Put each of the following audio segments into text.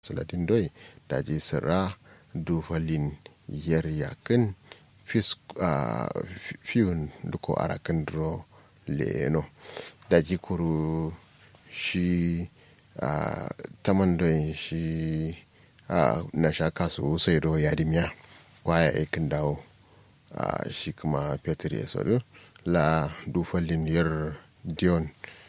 saladin doi daji sira dufalin yer yakin fiyun duko arakin dro leno daji kuru shi taman doi shi na sha kasu sai do yadimiya kwaya aikin dawo shi kuma peter ya sadu la dufalin yer dion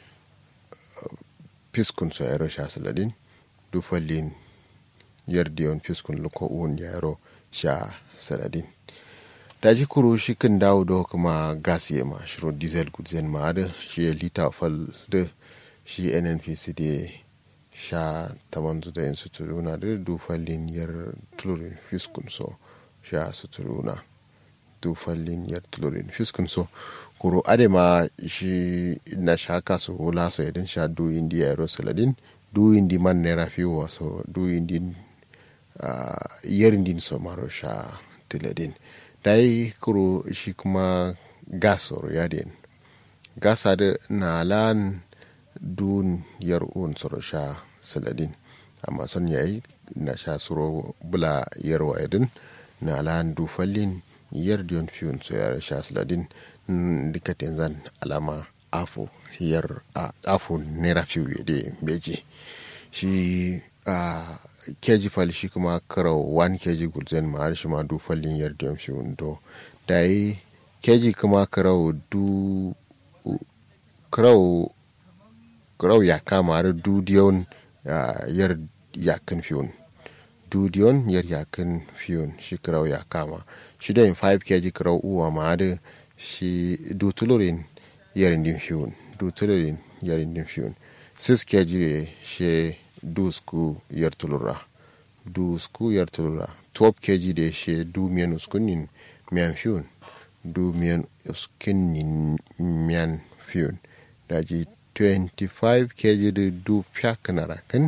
fiskun so yaro sha saladin dufalin yer dion fiskun luko un yaro sha saladin daji kuru shi kan dawo do kuma gas ya ma shiro diesel gudzen ma da shi lita fal da shi nnpc da sha taman da yin suturuna da dufalin yer tulurin fiskun so sha suturuna dufalin yer tulurin fiskun so kuro adema shi na shaka su hula so idan sha du indi ya yaro saladin du indi man nera fiwa so du indi uh, yerindin so maro sha tiladin dai kuro shi kuma gas oro yadin gas ada na lan dun yar un soro sha saladin amma son yayi na sha suro bula yarwa idin na lan du fallin yar dion fiun so yar sha saladin dikatin zan alama afo yar afo naira fiu de beji shi a keji fal shi kuma karau 1 keji gulzen ma har shi ma du fallin yar dion fiu do dai keji kuma karau du karau karau ya kama har du dion yar yakan fiun du dion yar yakan fiun shi karau ya kama shi da 5 keji karau uwa ma da shi dutulorin yarin din fiyon dutulorin yarin din fiyon sis ke jire she dusku yar tulura dusku yar tulura top ke jire she du miyan uskunin miyan fiyon du miyan uskunin miyan fiyon daji 25 ke jire du fiyakanara kan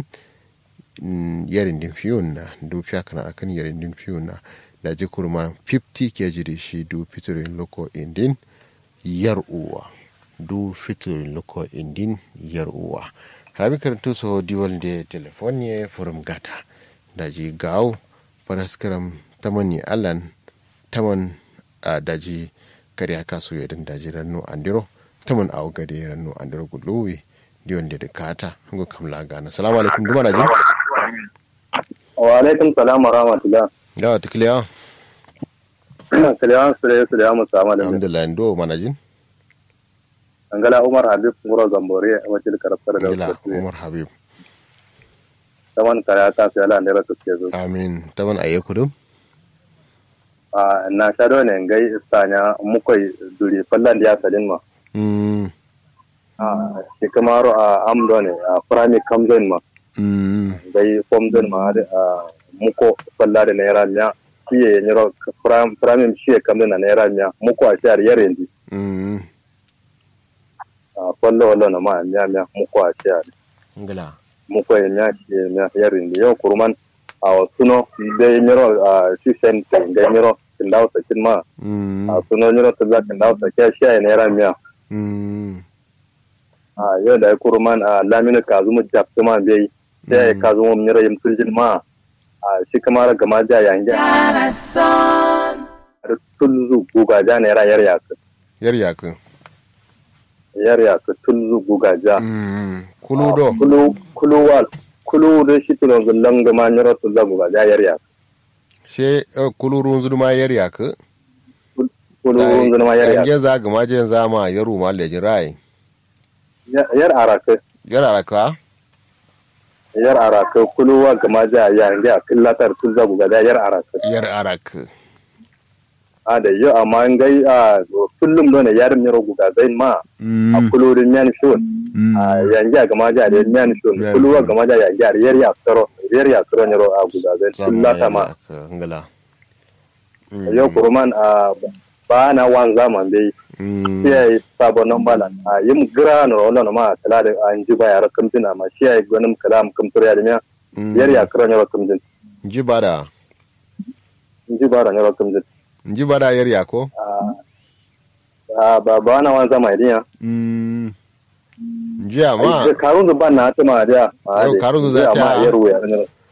yarin din fiyon na du fiyakanara kan yarin din fiyon na da ji kurma 50 ke jiri shi du fitirin loko indin yar uwa du fitirin loko indin yar uwa rabi karanto so diwal de telefoniye furum gata da ji gawo faraskaram tamani alan taman a daji kariya kasu yadin daji rannu andiro taman awo gade rannu andiro guluwi diwan da kata hango kamla gana salamu alaikum duma na jin wa alaikum salam wa rahmatullah yawa tukiliya kiliyan sire sire mu sama da alhamdulillah ndo manajin angala umar habib ngoro zambore a wacce karafar da gila umar habib taman kaya ka sai ala ndera su ke zo amin taman aye kudum a na shado ne ngai istanya mukoi duri fallan da ya sadin ma mm a shi kamaro a amdo ne a prami kamzon ma mm ngai komzon ma a muko falla da naira miya kiye nyiro prami shi kamzon na naira miya muko a shar yare ndi mm a fallo wallo na ma miya miya muko a shar ngila muko ya miya shi miya yare ndi yau kurman a suno da nyiro a shi sen ngai nyiro kindawo sakin ma mm a suno nyiro tazza kindawo sakin shi ya naira miya mm a yau da ya kurman a lamina kazumu jafta ma bai sai ya kazumu mira yim tuljin ma a shi kamar gama ja yange da tulzu guga ja ne yar ya ka yar yakun yar ya ka tulzu guga ja mm kulu do kulu kulu wal kulu da shi tulon zullan gama nyiro tulza guga ja yar ya ka she eh, kulu runzu ma yar yakun kulu zun ma yar ya yange za ga majen za ma yaru ma lejin rai ka yar araka yar araka yar araka kulu wa gama ja yange a killatar tulza guga ja yar araka yar arak a da yau amma an gai a kullum ne yarin nyiro guga zai ma a mm kulurin yan shon a yangi a gama jare yan shon Yeah. kuluwa gama jare yangi a riyar ya tsaro riyar ya tsaro nyiro a guga zai kullata ma ngila yau kuruman a ba na wan zaman bai mm shi sabon nan bala a yim gira na rollo na ma kala da an ji ba yara kamtina ma shi ya gwanin kalam kamtur ya da miya mm. riyar ya tsaro nyiro kamtin ji bada in ji ba da nyiro kamtin ji bada yar yako a ba ba na wan zaman idiya mm ji amma karun zuban na ta ma da Yau karun zu za ta- ma yar wuya